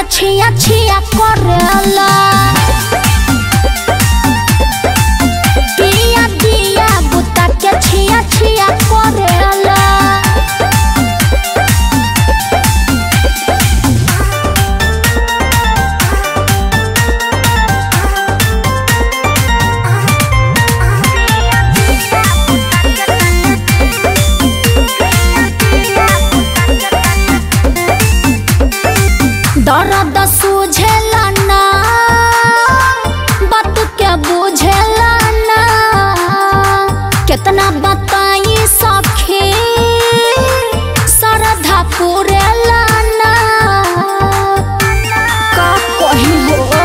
छिया छिया करेला पिया दिया बुता के छिया छिया करेला दर्द सूझेला ना बात के बुझेला ना कितना बताई सखी श्रद्धा पुरेला ना का कही हो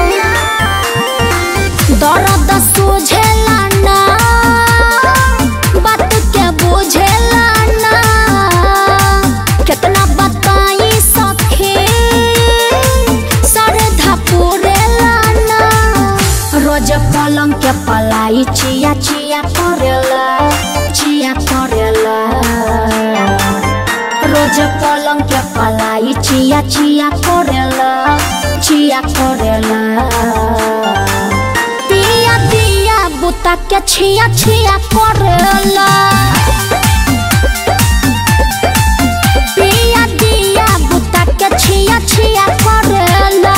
दर्द सूझेला ना बात के बुझेला ना कितना बताई सखी श्रद्धा पुरेला ना रोज पलंग के पलाई चिया चिया करेला चिया करेला रोज पलंग के पलाई चिया चिया करेला चिया करेला पिया दिया बुता के छिया छिया करेला पिया दिया बुता के छिया छिया करेला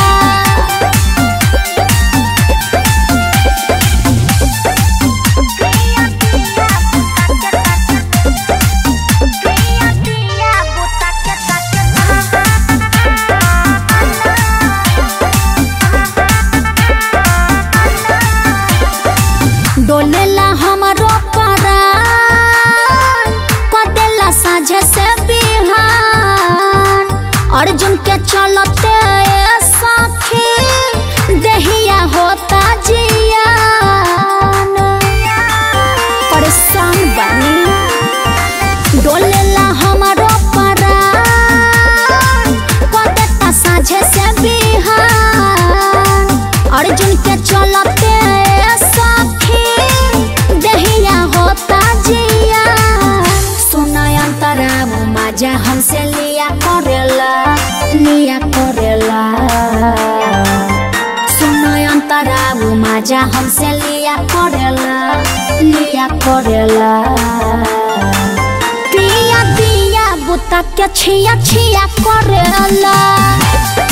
डोलेला हमारो परान कदेला साझे से बिहान अर्जुन के चलते ए सखी देहिया होता जियान परेशान बनी डोलेला हमारो परान कदेता साझे से बिहान अर्जुन के चलते ए सखी देहिया होता जिया सुना अंतरा मजा हमसे लिया करेला लिया करेला सुना अंतरा मजा हमसे लिया करेला लिया करेला पिया दिया बुता के छिया छिया करेला